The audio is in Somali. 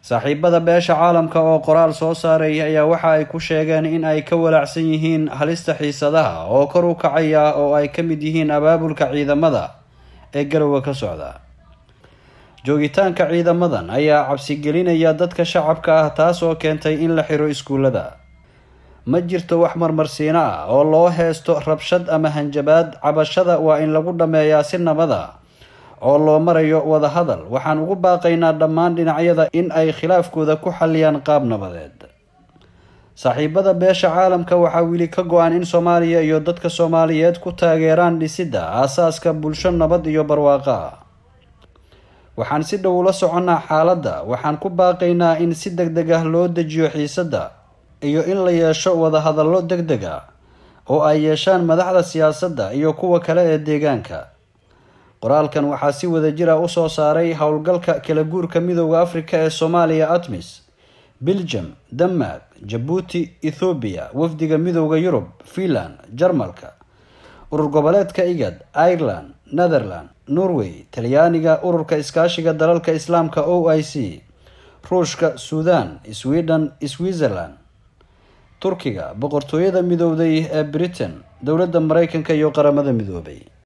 saaxiibada beesha caalamka oo qoraal soo saaray ayaa waxa ay ku sheegeen in ay ka walaacsan yihiin halista xiisadaha oo kor u kacaya oo ay ka mid yihiin abaabulka ciidamada ee garowe ka socda joogitaanka ciidamadan ayaa cabsigelinaya dadka shacabka ah taas oo keentay in la xiro iskuullada ma jirto wax marmarsiino ah oo loo heesto rabshad ama hanjabaad cabashada waa in lagu dhammeeyaa si nabada oo loo marayo wadahadal waxaan ugu baaqaynaa dhammaan dhinacyada in ay khilaafkooda ku xaliyaan qaab nabadeed saaxiibada beesha caalamka waxaa weli ka go-an in soomaaliya iyo dadka soomaaliyeed ku taageeraan dhisidda aasaaska bulsho nabad iyo barwaaqo ah waxaan si dhow ula soconnaa xaaladda waxaan ku baaqaynaa in si deg deg ah loo dejiyo xiisadda iyo in la yeesho wadahadallo deg deg ah oo ay yeeshaan madaxda siyaasadda iyo kuwa kale ee deegaanka qoraalkan waxaa si wadajir ah usoo saaray howlgalka kala guurka midooda afrika ee soomaaliya atmis belgium denmark jabuuti ethoobiya wafdiga midooda yurub finland jarmalka urur goboleedka igad ireland netherland norway talyaaniga ururka iskaashiga dalalka islaamka o i c ruushka suudan sweden switzerland turkiga boqortooyada midowday ee britain dowladda mareykanka iyo qaramada midoobay